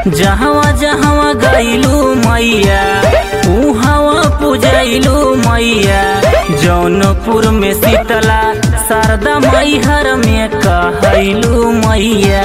जहवा जहवा गईलू मैया उहवा पूजैलू मैया जौनपुर में शीतला शारदा मैहर में कहैलू मैया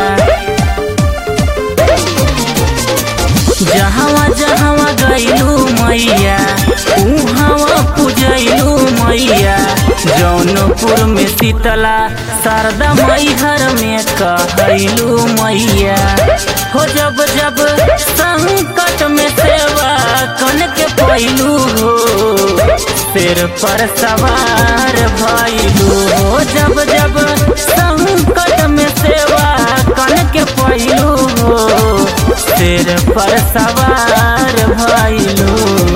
जहवा जहवा गईलू मैया उहवा पूजैलू मैया जौनपुर में शीतला शारदा मैहर में कहैलू मैया हो जब जब संकट में सेवा कन के पैलू हो सिर पर सवार भैलू हो जब जब संकट में सेवा कन के पैलू हो सिर पर सवार भैलू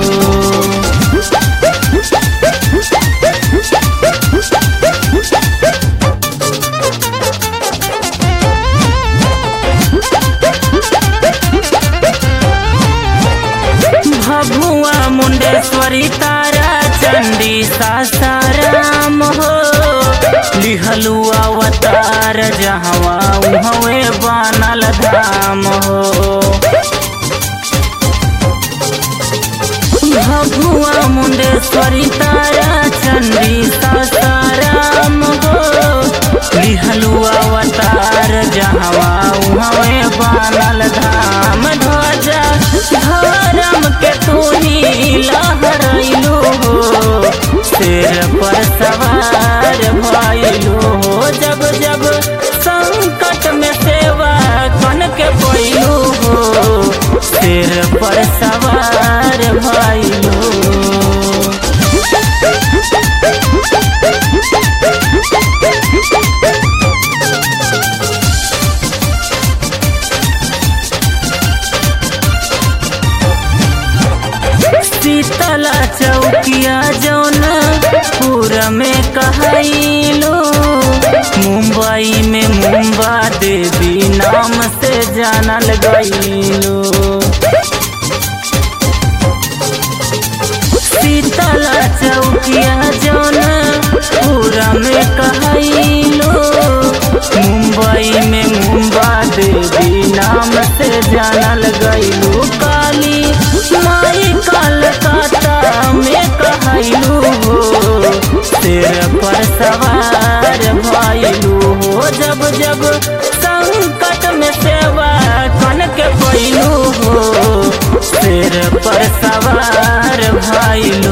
भभुआ मुंडेश्वरी तारा चंडी सासाराम हो लिहलू अवतार जहवा उहवे बनल धाम हो भभुआ मुंडेश्वरी तारा चंडी सासाराम हो लिहलू अवतार जहवा उहवे बनल धाम ध्वजा धर्म के तूनी लहरैलू हो सिर पर सवार भैलू हो जब जब संकट में सेवा कन के पैलू हो सिर पर सवार भैलू शीतला चौकिया जौन पूरा में कहैलो मुंबई में मुंबा देवी नाम से जानल गईलो शीतला चौकिया जौन पूरा में कहैलो मुंबई में मुंबा देवी नाम से जानल गईलो काली माई कलकत्ता में कहलू हो सिर पर सवार भैलू हो जब जब संकट में सेवा कन के पैलू हो सिर पर सवार भैलू